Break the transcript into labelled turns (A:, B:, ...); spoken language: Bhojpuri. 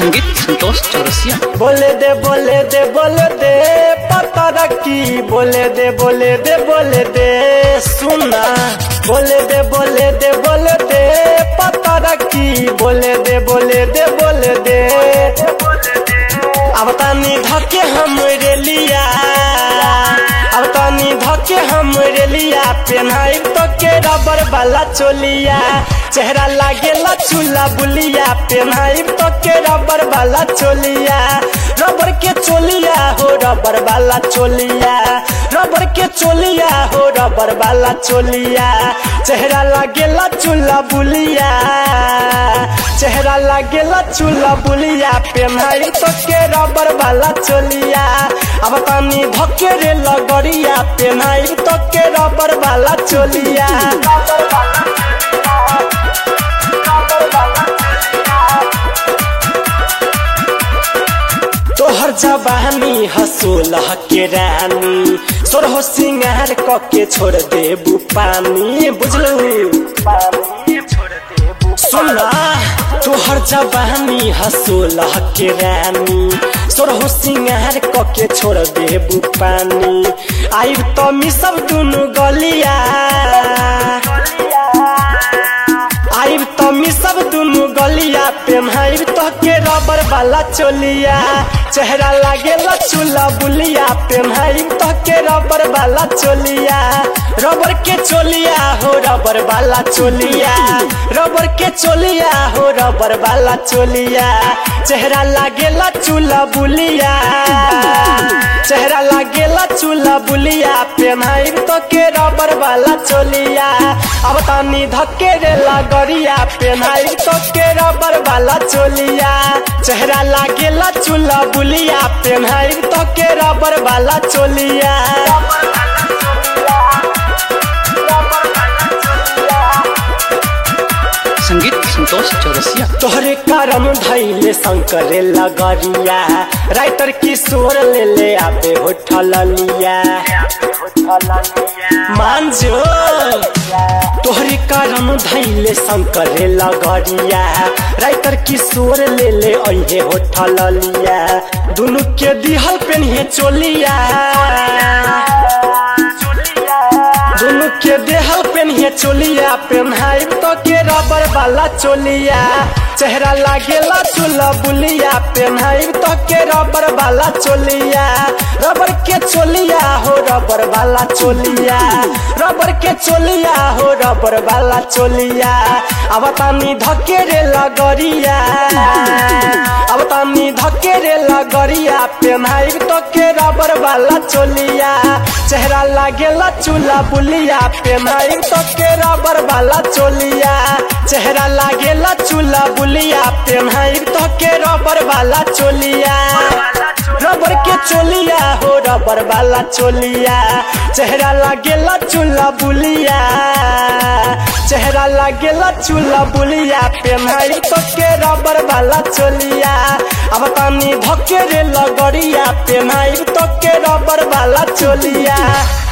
A: संगीत संतोष चौरसिया
B: बोले दे बोले दे बोले दे पता रखी बोले दे बोले दे बोले दे सुना बोले दे बोले दे बोले दे पता रखी बोले दे बोले दे बोले दे अब तानी धके हम रेलिया अब तानी धके हम रेलिया पेन्हाई तो के रबर वाला चोलिया चेहरा लागेला चूल्हा बुलिया पेन्हाई तो के रबर वाला चोलिया रबर के चोलिया हो रबर वाला चोलिया रबर के चोलिया हो रबर वाला चोलिया चेहरा लागेला चूल्हा बुलिया चेहरा लागेला चूल्हा बुलिया पेन्हाई तो के रबर वाला चोलिया अब तानी धके रे लगरिया पेन्हाई तो के रबर वाला चोलिया तोहर जवानी हसोलह के रानी सोरहो सिंगार क के छोड़ देबू पानी बुझलू सुना तोहर जवानी हसोलह के रानी सोरहो सिंगार क के छोड़ देबू पानी आइब तो मिसब दुनु गलिया आइब तो मिसब दुनु गलिया पेन्हाइब तो के रबर वाला चोलिया चेहरा लागेला चूल्हा बुलिया पेन्हाइब तो के रबर वाला चोलिया रबर के चोलिया हो रबर वाला चोलिया रबर के चोलिया हो रबर वाला चोलिया चेहरा लागेला चूल्हा बुलिया चेहरा लागेला चूल्हा बुलिया पेन्हाइब तो के रबर वाला चोलिया अब तानी धक्के रे लगरिया पेन्हाइब तो के रबर वाला चोलिया चेहरा लागेला चूल्हा बुलिया पेन्हाइब तो के रबर वाला चोलिया
A: संगीत संतोष चौरसिया
B: तोहरे करम धैले शंकर लगरिया राइटर किशोर ले ले आबे होठल लिया मांझो तोहरे करम धैले शंकर लगरिया राइटर किशोर ले ले अहे होठल लिया दुनु के दिहल पेन्हे चोलिया दुनु के देहल पेन्हे चोलिया पेन्हाई तो के रबर वाला चोलिया चेहरा लागेला चूल्हा बुलिया पेन्हाई तो के रबर वाला चोलिया रबर के चोलिया हो रबर वाला चोलिया रबर के चोलिया हो रबर वाला चोलिया अब तानी धके रे लगरिया अब तानी धके रे लगरिया पेन्हाई तो के रबर वाला चोलिया चेहरा लागेला चूल्हा बुलिया पेन्हाई तो के रबर वाला चोलिया चेहरा लागेला चूल्हा बुलिया पेन्हाई तो के रबर वाला चोलिया रबर के चोलिया हो रबर वाला चोलिया चेहरा लागेला चूल्हा बुलिया चेहरा लागेला चूल्हा बुलिया पेन्हाई तो के रबर वाला चोलिया अब तानी धके रे लगरिया पेन्हाई तो के रबर वाला चोलिया